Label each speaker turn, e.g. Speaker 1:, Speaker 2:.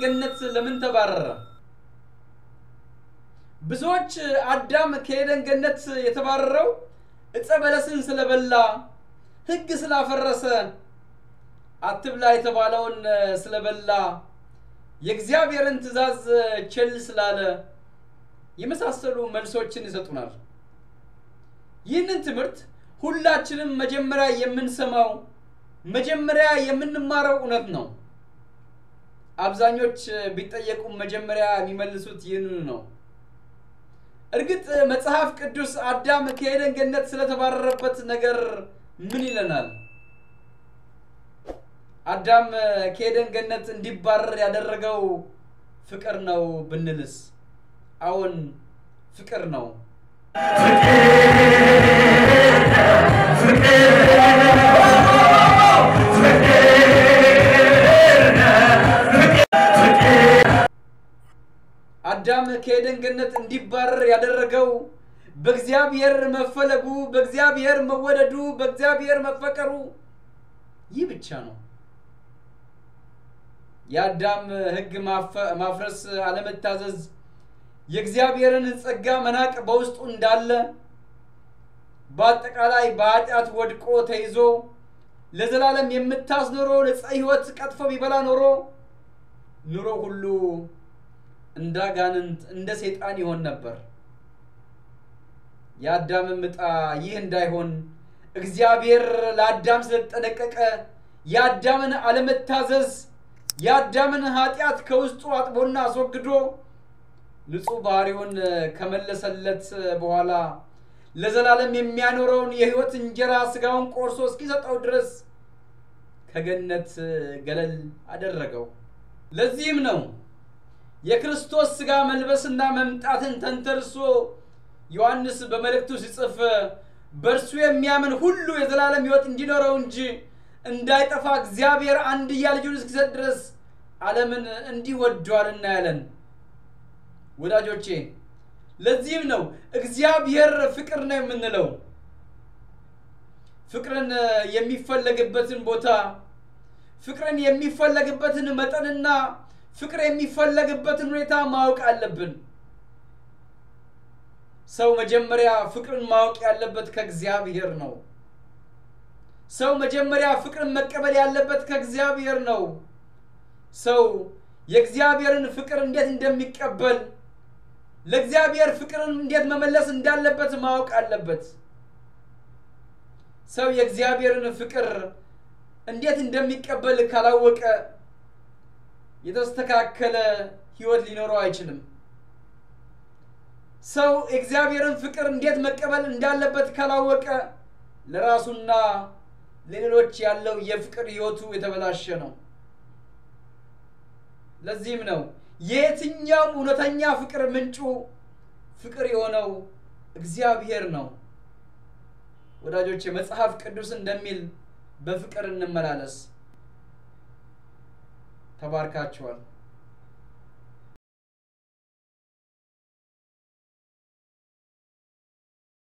Speaker 1: ገነት ለምን ተባረረ? ብዙዎች አዳም ከኤደን ገነት የተባረረው ዕፀ በለስን ስለበላ፣ ሕግ ስላፈረሰ፣ አትብላ የተባለውን ስለበላ፣ የእግዚአብሔርን ትእዛዝ ቸል ስላለ የመሳሰሉ መልሶችን ይሰጡናል። ይህንን ትምህርት ሁላችንም መጀመሪያ የምንሰማው መጀመሪያ የምንማረው እውነት ነው። አብዛኞች ቢጠየቁም መጀመሪያ የሚመልሱት ይህንኑ ነው። እርግጥ መጽሐፍ ቅዱስ አዳም ከኤደን ገነት ስለተባረረበት ነገር ምን ይለናል? አዳም ከኤደን ገነት እንዲባረር ያደረገው ፍቅር ነው ብንልስ? አዎን ፍቅር ነው። አዳም ከኤደን ገነት እንዲባረር ያደረገው በእግዚአብሔር መፈለጉ፣ በእግዚአብሔር መወደዱ፣ በእግዚአብሔር መፈቀሩ ይህ ብቻ ነው። የአዳም ሕግ ማፍረስ፣ አለመታዘዝ፣ የእግዚአብሔርን ጸጋ መናቅ በውስጡ እንዳለ በአጠቃላይ በኃጢአት ወድቆ ተይዞ ለዘላለም የምታስኖረው ዕፀ ሕይወት ቀጥፎ ቢበላ ኖሮ ኑሮ ሁሉ እንደ አጋንንት እንደ ሰይጣን ይሆን ነበር። የአዳምም ዕጣ ይህ እንዳይሆን እግዚአብሔር ለአዳም ስለተጠነቀቀ የአዳምን አለመታዘዝ የአዳምን ኃጢአት ከውስጡ አጥቦና አስወግዶ ንጹሕ ባህሪውን ከመለሰለት በኋላ ለዘላለም የሚያኖረውን የሕይወት እንጀራ ሥጋውን ቆርሶ እስኪሰጠው ድረስ ከገነት ገለል አደረገው። ለዚህም ነው የክርስቶስ ሥጋ መልበስና መምጣትን ተንተርሶ ዮሐንስ በመልእክቱ ሲጽፍ በእርሱ የሚያምን ሁሉ የዘላለም ሕይወት እንዲኖረው እንጂ እንዳይጠፋ እግዚአብሔር አንድያ ልጁን እስኪሰጥ ድረስ ዓለምን እንዲህ ወዷልና ያለን። ወዳጆቼ ለዚህም ነው እግዚአብሔር ፍቅር ነው የምንለው። ፍቅርን የሚፈለግበትን ቦታ፣ ፍቅርን የሚፈለግበትን መጠንና ፍቅር የሚፈለግበትን ሁኔታ ማወቅ አለብን። ሰው መጀመሪያ ፍቅርን ማወቅ ያለበት ከእግዚአብሔር ነው። ሰው መጀመሪያ ፍቅርን መቀበል ያለበት ከእግዚአብሔር ነው። ሰው የእግዚአብሔርን ፍቅር እንዴት እንደሚቀበል ለእግዚአብሔር ፍቅርን እንዴት መመለስ እንዳለበት ማወቅ አለበት። ሰው የእግዚአብሔርን ፍቅር እንዴት እንደሚቀበል ካላወቀ የተስተካከለ ሕይወት ሊኖረው አይችልም። ሰው የእግዚአብሔርን ፍቅር እንዴት መቀበል እንዳለበት ካላወቀ ለራሱና ለሌሎች ያለው የፍቅር ሕይወቱ የተበላሸ ነው። ለዚህም ነው የየትኛውም እውነተኛ ፍቅር ምንጩ ፍቅር የሆነው እግዚአብሔር ነው። ወዳጆች መጽሐፍ ቅዱስ እንደሚል በፍቅር እንመላለስ። ተባርካችኋል።